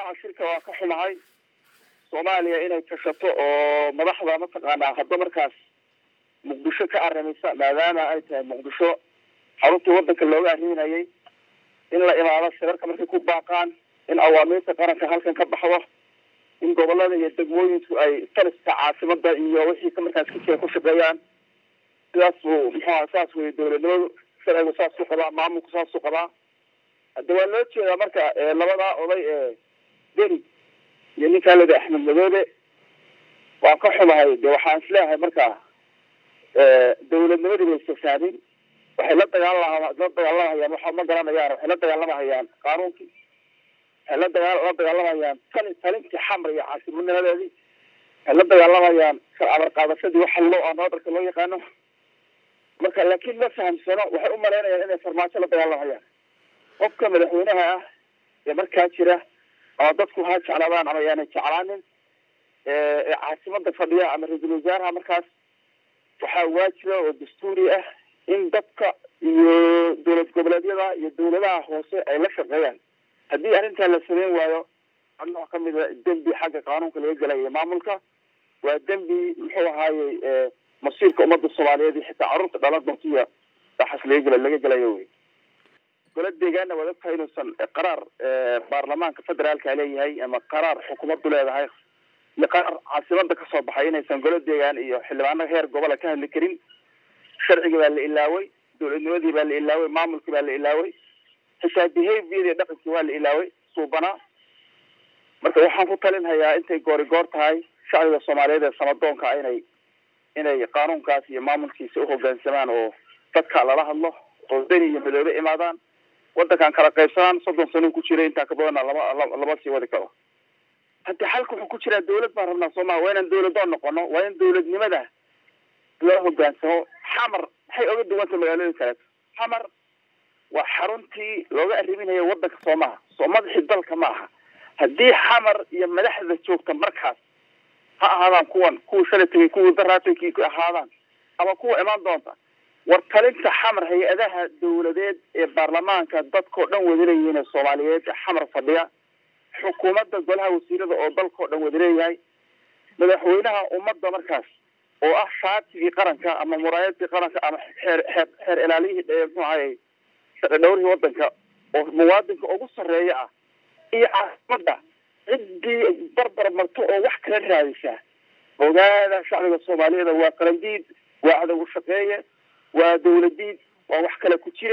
ajandaha shirka waa ka xumahay soomaaliya inay tashato oo madaxda mataqaanaa hadda markaas muqdisho ka arimaysa maadaama ay tahay muqdisho xaruntii wadanka looga arriminayay in la imaado shirarka markay ku baaqaan in awaamiirta qaranka halkan ka baxdo in gobolada iyo degmooyinku ay taliska caasimada iyo wixii ka markaas ka jira ku shaqeeyaan sidaas buu muxuaha saas wey dowladnimadu sharcigu saasuu qabaa maamulku saasuu qabaa hadda waa loo jeedaa marka labadaa oday ee beri iyo ninkaa lada axmed madoobe waan ka xumahay de waxaan isleeyahay marka dowladnimadii bay istafaamin waxay la dagaalama la dagaalamayaan waxa ma garanayaan waxay la dagaalamahayaan qaanuunkii waxay la dagaa la dagaalamayaan tali talintii xamar iyo caasimadnimadeedii waxay la dagaalamayaan amar qaadashadii waxa loo noodarka loo yaqaano marka laakiin ma fahamsano waxay u malaynayaan inay farmaajo la dagaalamhayaan qofka madaxweynaha ah ee markaa jira ama dadku ha jeclaadaan ama yaanay jeclaanin ee caasimada fadhiya ama ra-iisul wasaaraha markaas waxaa waajiba oo dastuuri ah in dadka iyo dowlad goboleedyada iyo dowladaha hoose ay la shaqeeyaan haddii arrintaa la sameyn waayo nooc kamida dembi xagga qaanuunka laga gelayo maamulka waa dembi muxuu ahaayey masiirka ummadda soomaaliyeed iyo xitaa carruurta dhalan doontiya waxaas laga gela laga gelayo wey gole deegaana waad ogtahay inuusan qaraar baarlamaanka federaalka leeyahay ama qaraar xukuumaddu leedahay iyo qaraar caasimada kasoo baxay inaysan gole deegaan iyo xildhibaano heer gobola ka hadli karin sharcigii baa la ilaaway dowladnimadii baa la ilaaway maamulkii baa la ilaaway xitaa behavior dhaqankii waa la ilaaway suubanaa marka waxaan ku talinhayaa intay goori goor tahay shacbiga soomaaliyeed ee samadoonka inay inay qaanuunkaas iyo maamulkiisa uhogaansamaan oo dadka lala hadlo oo beni iyo madoobe imaadaan wadankan kala qaybsanaan soddon sano ku jiray intaa ka badana lama lama sii wadi karo haddi xalka wuxuu ku jiraa dawlad baan rabnaa soo maa waa inaan dawladoon noqono waa in dawladnimada loo hogaansamo xamar maxay oga duwanta magaalooyin kaleeto xamar waa xaruntii looga arriminayo wadanka soo maha soo madaxii dalka ma aha haddii xamar iyo madaxda joogta markaas ha ahaadaan kuwan kuwa shalay tegay kuwii daraatay ki ahaadaan ama kuwa imaan doonta war talinta xamar hay-adaha dawladeed ee baarlamaanka dadkao dhan wadaleeyihiin ee soomaaliyeed ee xamar fadhiya xukuumadda golaha wasiirada oo dalkao dhan wadaleeyahay madaxweynaha ummadda markaas oo ah shaatigii qaranka ama muraayadkii qaranka ama xeer xeer xeer ilaaliyihii muxuu ahayy dhowrihii wadanka oo muwaadinka ugu sarreeya ah iyo caasimada ciddii barbar marto oo wax kala raadisa ogaada shacbiga soomaaliyeed waa qarandiid waa cadow shaqeeye waa dawladiid waa wax kale ku jira